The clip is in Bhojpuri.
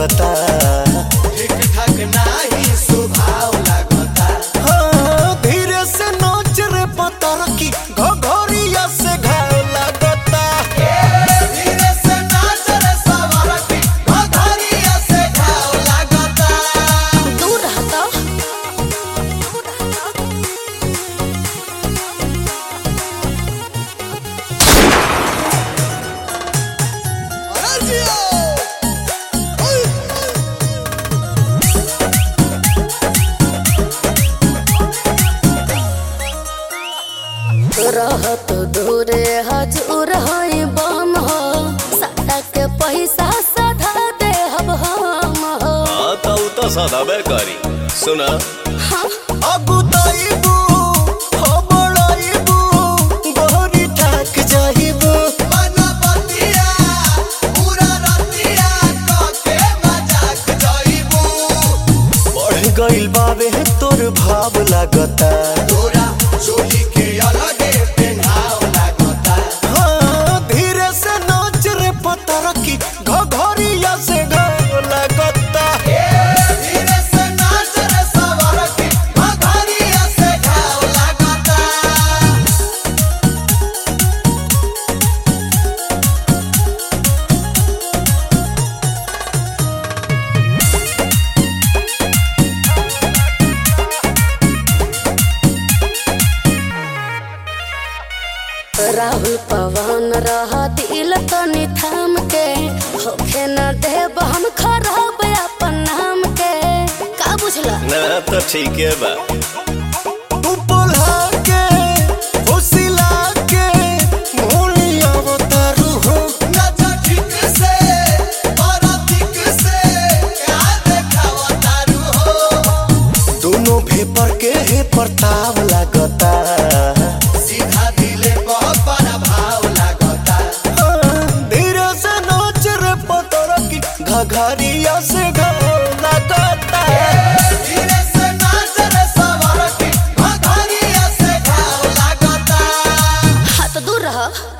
लागता ठीक ठाक नाही स्वभाव लागता हाँ, धीरे से नाच रे पतर की घघरिया से घाव लागता धीरे से नाच रे सवारती भगरिया से घाव लागता दूर रहता रहत दूरे हजूर है बम हो साटा के पैसा सधा दे हब हम हो हाँ तो उ तो सदाबे करी सुना अगुताइबू हो बड़ाइबू गोरी ठाक जाइबू मनपतिया पूरा रतिया कके मजाक जइबू बढ़ गइल बावे तोर भाव लागता तोरा चोली के अलगे पेनाव लागता हाँ, धीरे से नाच रे पतर की घघरिया से घाव लागता धीरे से नाच रे सवारती भगरिया से घाव लागता राहुल पवन रह दिल तनी थाम के होखे न देब हम खराब अपन नाम के का बुझला ना तो ठीक है बा तू बोला के फुसिला के मोलिया अवतारू हो नच ठीक से और ठीक से क्या देखावा तारू हो दोनों भेपर के हे प्रताप लागता सीधा दिले पर भाव लागता हाँ, धीरे से नाच रे पतर की घघरिया से घाव लागता धीरे से नाच रे सवारती भगरिया से घाव लागता हाथ दूर रह